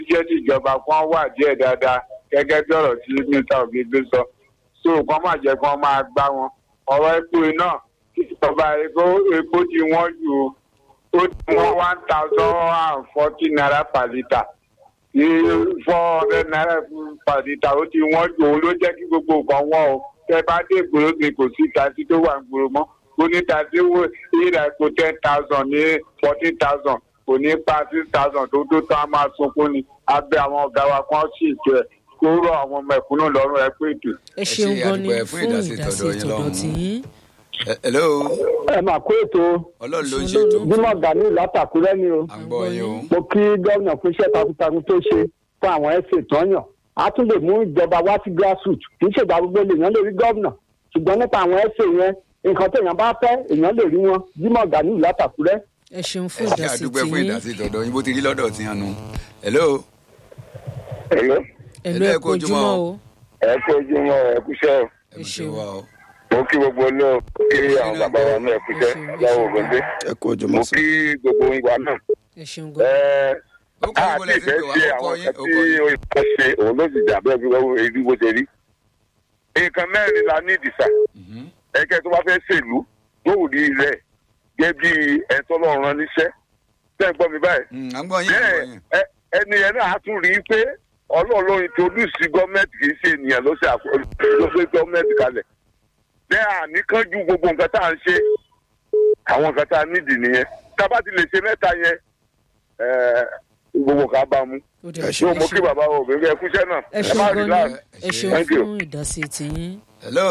jẹ́ tìjọba kan wà díẹ̀ dáadáa gẹ́gẹ́ bí ọ̀rọ̀ tí mr ògègbè sọ so kàn má jẹ́ kàn máa gbá wọn ọ̀rọ̀ epo iná ìjọba epo epo ti wọ́n ju ó ti wọ́n one thousand and forty naira per litre ní four hundred naira per litre ó ti wọ́n ju òun ló jẹ́ kí gbogbo nǹkan wọ́n o tẹ bá dé ìgboro ni kò sí tasí tó wà ń gbòòrò mọ́ ó ní tasí wo ìrà epo ten thousand ní fourteen thousand kò ní pa six thousand tó tó tán á máa sunkún ni abẹ́ àwọn ọ̀gá wa kan sì jẹ́ kó rọ àwọn ọmọ ẹ̀kúnnù lọ́rùn ẹ pé ètò. ẹ ṣeun ṣe gan ni àdúpẹ́ fún fún ìdásí ìdásí tọ̀dọ̀ yín tọ̀dọ̀ lọ́hùn-ún. tìyín. Ẹ- hello ẹ máa kó ètò ọlọ́run ló ń Ọlọ́run ṣètò ló ń bímọ gani látàkúrẹ́ ni o à ń gbọ́ yín o. mo kí gómìnà fún iṣẹ́ takuntakun tó ṣe fún àwọn ẹ̀sìn ìtọ́yàn a tún lè mú ìjọba wá sí grassroots kì í ṣègbà gbogbo lèèyàn lè rí gómìnà ṣùgbọ́n nípa àwọn ẹ̀sìn yẹn nǹkan téèyàn bá fẹ́ èèyàn lè rí wọn bímọ gani látàkúrẹ́. ẹ ṣeun fún ẹ ṣe ìdásí àdúpẹ́ fún tìyín. ìdásí tọ̀dọ̀ yín bó ti rí lọ́dọ̀ tí yàn nù. hello Hello. ẹ̀lú ẹ ẹ kú kú ojúmọ́ ojúmọ́ o. o. ẹ kú ojúmọ́ ẹ kúṣẹ́ o. ẹ Ẹ ṣe ṣeun. wá o. mo kí gbogbo náà kí àwọn bàbá wa náà kúṣẹ́ Ẹ ṣeun, ẹ láwọn ṣeun. ògbóǹdé. ẹ kú ojú mo mọ́ sí. kí gbogbo ìwà náà. ẹ ṣeun gan. ẹ ó kọ́ á ìbò ti lẹ́sìn fẹ́ pé wá ṣe ó kọ́ àwọn yín kan ó tí kọ́ yín. òyìnbó ṣe òun ló sì jà bẹ́ẹ̀ bí wọ́n èdè bó ṣe rí. nǹkan mẹ́rin la ní ìdìsà Mhm. ẹ̀kẹ́ tó bá fẹ́ ṣèlú yóò rí rẹ̀ gẹ́gẹ́ bí ẹ̀tọ́ lọ́rùn rán níṣẹ́. ṣé ń gbọ́ mi báyìí? Mm, à ń gbọ́ yín à ń gbọ́ bẹ́ẹ̀ yín. ẹ- ẹni yẹn náà á tún rí i pé ọlọ́run ló introduce gọ́ọ̀mẹ̀ntì kì í ṣe ènìyàn ló ṣe àkó- ló gbé gọ́ọ̀mẹ̀ntì kalẹ̀ bẹ́ẹ̀ àníkánjú gbogbo nǹkan tá à ń ṣe àwọn nǹkan tá a nídìí nìyẹn tá a bá ti lè ṣe mẹ́ta yẹn ẹ̀ẹ́, gbogbo nǹkan á bá mu ó dẹ̀ ẹ ẹ yóò mo kí ṣeun. bàbá wo bèbí ẹ kúṣẹ́ náà ẹ ẹ má ṣeun rí gan láà ni ẹ Ẹ ṣeun Thank you. fún ìdásí tìyín. hello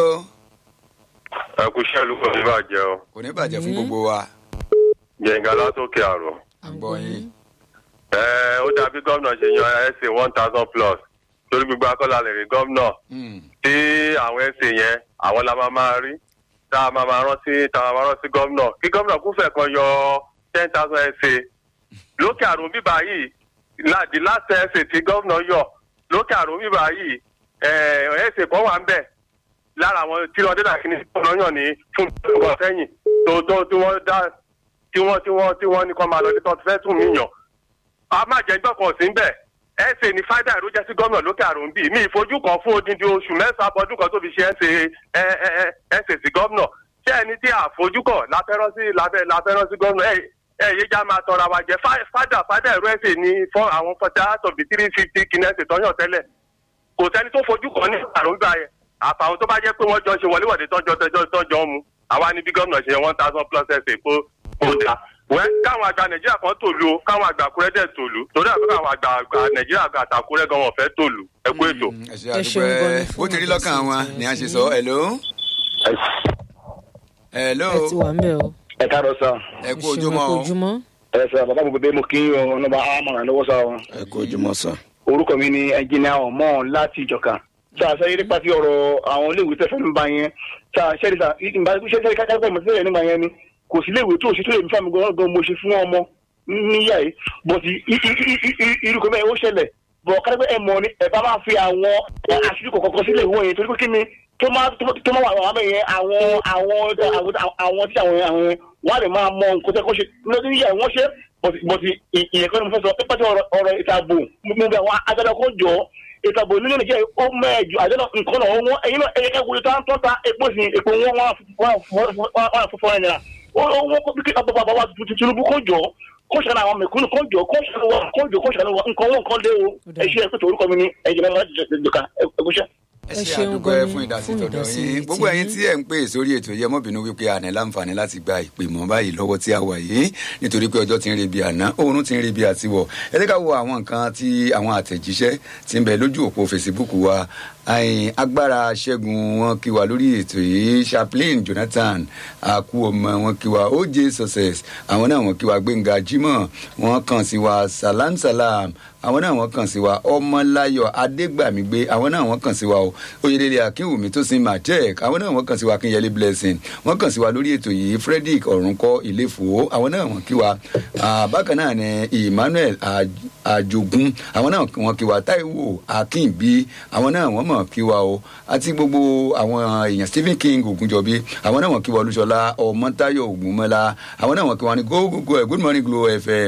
ẹ kú iṣẹ́ ìlú kan ní bàjẹ́ o kò ní bàjẹ́ fún Mhm. gbogbo wa yẹnga látòkè àrò à ń gbọ́ yín. ẹ ó dàbí gómìnà ṣe yan ẹsẹ one thousand plus torí gbogbo akọ́lá lè rí gómìnà Mm, tí àwọn ẹsẹ yẹn àwọn la máa máa rí tá a máa máa rántí tá a máa rántí gómìnà kí gómìnà kúfẹ̀ kan yọ ten thousand ẹsẹ lókè àrùn bíbá yìí láti láti ẹsẹ tí gómìnà yọ lókè àrùn bíbá yìí ẹsẹ kan wà ń bẹ̀ lára àwọn tí wọn dé dà kíní gómìnà yàn ní fún ọgbọ̀n sẹ́yìn tó tó tí wọ́n dá tí wọ́n tí wọ́n tí wọ́n ní kọ́ máa lọ ní tó ti fẹ́ tún mí yàn a máa jẹ gbọ́kàn sí bẹ́ẹ̀ ẹ ṣe ní fáìdà ìlú jẹ́ sí gómìnà lókè àrùn bíi mi ìfojú kan fún odindi oṣù mẹ́sàn-án abọ́dún kan tó fi ṣe ẹ ṣe ẹ ẹ ẹ ẹ ṣe sí gómìnà ṣé ẹni tí àfojú kàn láfẹ́rán sí láfẹ́ láfẹ́rán sí gómìnà ẹ ẹ yé já máa tọrọ wa jẹ Fá- fáìdà fáìdà ìlú ẹ̀sẹ̀ ní fún àwọn fọjá tọ̀bí three fifty kìnẹ́sì tọ́yàn tẹ́lẹ̀ kò sẹ́ni tó fojú kan ní àrùn gbà yẹn àfàwọn tó bá jẹ́ pé wọ́n jọ ṣe wọléwọ̀de tọ́jọ́ tọ́jọ́ tọ́jọ́ mu àwa ní bí gómìnà ṣe one thousand plus ẹsẹ̀ kó kó dà wẹ́ káwọn àgbà nàìjíríà kan tòlu o káwọn àgbà àkúrẹ́ dẹ̀ tòlu torí àbúrò àwọn àgbà àgbà nàìjíríà àgbà àtàkúrẹ́ gan wọn fẹ́ tòlu ẹ kú ètò. mm, ẹ ṣe Ẹ ṣeun gan ni àdúpẹ́ fún bó ti rí ìdásí lọ́kàn wọn tìyín. ni a ṣe sọ hello hello ẹ ti wà ń bẹ̀ o. ẹ káàárọ̀ sá ẹ ẹ kú ṣeun ẹ ojúmọ́ kú o. ojúmọ́. ẹ sọ bàbá mi bèbè mo kí yín o ọlọ́ba àmọ̀ràn lọ́wọ́ sá o. ẹ kú ojú mọ́ sá. orúkọ mi ni ẹnjìnìà ọmọ láti ìjọka tá a sẹ́yìn nípa ti ọ̀rọ̀ àwọn iléèwé tẹ́fẹ́ nípa yẹn tá a ṣẹ́ni sá ìgbà tó ṣẹ́ni kájá pẹ̀ mọ́ sílẹ̀ nípa yẹn ni kò sí iléèwé tó ṣe tó lè mi fáwọn gan gan mo ṣe fún ọmọ níyà yìí bọ̀tì irúkọ bẹ́ẹ̀ ó ṣẹlẹ̀ bọ̀ kájá ẹ mọ̀ ni ẹ bá máa fi àwọn àṣírí kọ̀ọ̀kan sílẹ̀ ìwọ̀n yẹn torí pé kí ni tó máa tó máa wà wà bẹ́ẹ̀ yẹn àwọn àwọn àwọn tí àwọn àwọn yẹn wọ́n á lè máa mọ nǹkan tẹ́ kó ṣe lọ́dún níyà wọ́n ṣe bọ̀tì ìyẹn kan ní mo fẹ́ sọ pípẹ́ tí ọ̀rọ̀ ìtàbò mo bẹ̀ àwọn adájọ́ kó jọ ìtàbò nínú nàìjíríà ó mẹ́ẹ̀jù àjọyọ̀ nǹkan náà wọ́n ẹ̀yin náà ẹ̀yẹ kẹ́kọ̀ọ́ tó ń tọ́ta epo sí epo wọn wọ́n fọ́fọ́ ẹ̀ nira ó wọ́n kó bí bàbá bàbá Tinubu kó jọ kó ṣàlàyé àwọn mẹ̀kúnnù kó jọ kó ṣàlàyé kó jọ kó ṣàlàyé nǹkan wọn nǹkan lé o ẹ ṣe ẹ pé torúkọ mi ni ẹ̀jẹ̀ mẹ́rin láti jọ̀ka ẹ̀kúṣẹ́. ẹ Ẹ ṣe ṣeun àdúpẹ́ gan ni fún ìdásí fún tọ̀dọ̀ ìdásí yín gbogbo tiyín. ẹ̀yin tí ẹ̀ ń pè sórí ètò yẹ mọ́bìnú wípé àná láǹfààní láti gba ìpè mọ́ báyìí lọ́wọ́ tí a wà yìí nítorí pé ọjọ́ ti ń rebi àná oòrùn ti ń rebi àtiwọ̀ ẹ jẹ́ ká wo àwọn nǹkan tí àwọn àtẹ̀jíṣẹ́ ti ń bẹ lójú òpó Facebook wa àìn agbára ṣẹ́gun wọn kí wa lórí ètò yìí chaplain Jonathan àkú ọmọ wọn kí wa oj success àwọn náà wọn kí wa Gbénga Jimoh wọn kàn sí wa salam salam àwọn náà wọn kàn sí wa ọmọláyọ̀ adégbàmígbé àwọn náà wọn kàn sí wa o oyèdèlè akínwùmí tó sin matek àwọn náà wọn kàn sí wa akínyẹlé blessing wọn kàn sí wa lórí ètò yìí frederick ọ̀rùnkọ ìlẹ́fọ̀ àwọn náà wọn kí wa Ah, bákan náà ni emmanuel Aj- àjogún àwọn náà wọn kí wa taiwo akínbí àwọn náà wọn mọ̀ kí wa o àti gbogbo àwọn èèyàn stephen king ògúnjọbí àwọn náà wọn kí wa olúṣọlá ọmọtáyọ̀ ògúnmọ́lá àwọn náà wọn kí wa ní go go go good morning glow fm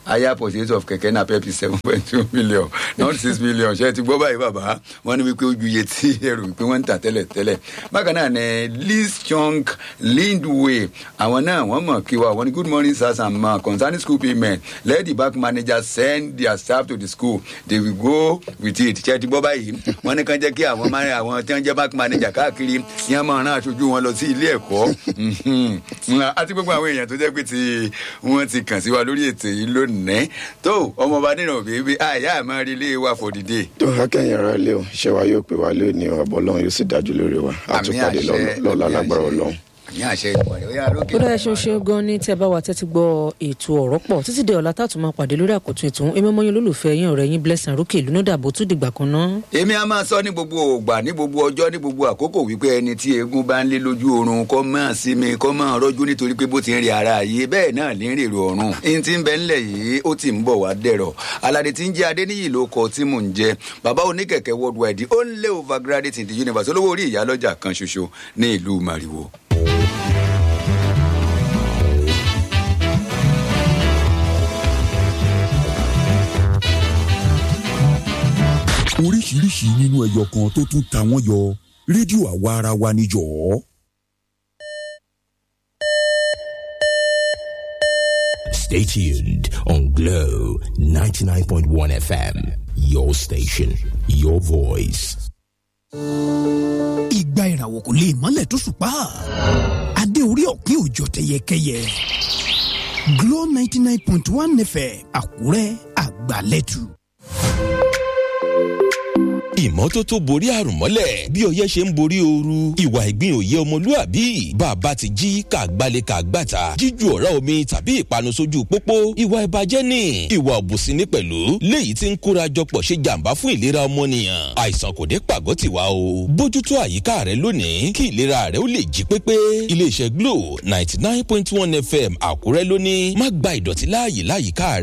higher purchase of kẹ̀kẹ́ náà pẹ́ẹ́pì seven point two million not six million ṣe ti gbọ́ báyìí bàbá wọ́n ní wípé ojú iye tí ẹrù wípé wọ́n ń tà tẹ́lẹ̀ tẹ́lẹ̀ bákan náà ní liz chong lindway àwọn náà wọ́n mọ̀ kí wa wọ́n ní good morning sirs and ma concerning school payment let the bank manager send their staff to the school they will go with it ṣe ti gbọ́ báyìí wọ́n ní kàn jẹ́ kí àwọn máa àwọn tí wọ́n jẹ́ bank manager káàkiri yẹn máa rán aṣojú wọn lọ sí ilé ẹ̀kọ́ Mhm. àti gbogbo àwọn èèyàn tó jẹ́ pé tí wọ́n ti kàn sí wa lórí ètò yìí lónìí tó ọmọọba nínú bèbè àyà máa rí ilé wa for the day. tó akẹ́yìn ara lé o iṣẹ́ wa yóò pè wá lónìí o àbọ̀ ọlọ́run yóò sì dájú lórí wa a tún pàdé lọ́la- lọ́la lágbára ọlọ́run. àmì àṣẹ ìpàdé ó yà lókè. ó dáa ṣeun ṣeun gan ni tí ẹ bá wa tẹ́tí gbọ́ ètò ọ̀rọ̀ pọ̀ títí dé ọ̀la tá a tún máa pàdé lórí àkótún ètò èmi ọmọ yín olólùfẹ́ yín ọ̀rẹ́ yín blessing rókè ìlú náà dàbò tún dìgbà kan náà. èmi a máa sọ ní gbogbo ògbà ní gbogbo ọjọ́ ní gbogbo àkókò wípé ẹni tí eégún bá ń lé lójú oorun kọ́ máa sinmi kọ́ máa rọ́jú nítorí pé bó ti ń rí ara yìí bẹ́ẹ̀ náà lè ń rèrò ọ̀run ẹni tí ń bẹ ńlẹ̀ yìí ó ti ń bọ̀ wá dẹ̀rọ̀ aládé tí ń jẹ́ adéníyì ló kọ tí mò ń jẹ bàbá oníkẹ̀kẹ́ worldwide ó ń lé overgraduate in the universe olówó orí ìyálọ́jà kan ṣoṣo ní ìlú màrìwò. oríṣiríṣi nínú ẹyọ kan tó tún ta wọ́n yọ rédíò àwa ara wa níjọ́. Stay tuned on Glow 99.1 FM. Your station, your voice. ìgbà ìràwọ̀ kò lè mọ́lẹ̀ tó ṣùpá adé orí ọ̀pin òjò tẹyẹkẹyẹ Glow ninety nine point one FM Àkúrẹ́ àgbàlẹ́tù. ìmọ́tótó borí àrùn mọ́lẹ̀ bí ọyẹ́ ṣe ń borí ooru ìwà ìgbín òye ọmọlúàbí bàbá ti jí kàgbálẹ̀ kàgbàtà jíju ọ̀rá omi tàbí ìpanu sójú pópó ìwà ìbàjẹ́ ni ìwà òbùsìn ní pẹ̀lú léyìí tí ń kóra jọpọ̀ ṣe jàǹbá fún ìlera ọmọnìyàn àìsàn kò dé pàgọ́ tiwa o bójútó àyíká rẹ lónìí kí ìlera rẹ ó lè jí pépé iléeṣẹ́ Glo ninety nine point one FM Àkúrẹ́ lóní má gba ìdọ̀tí láàyè láyìíká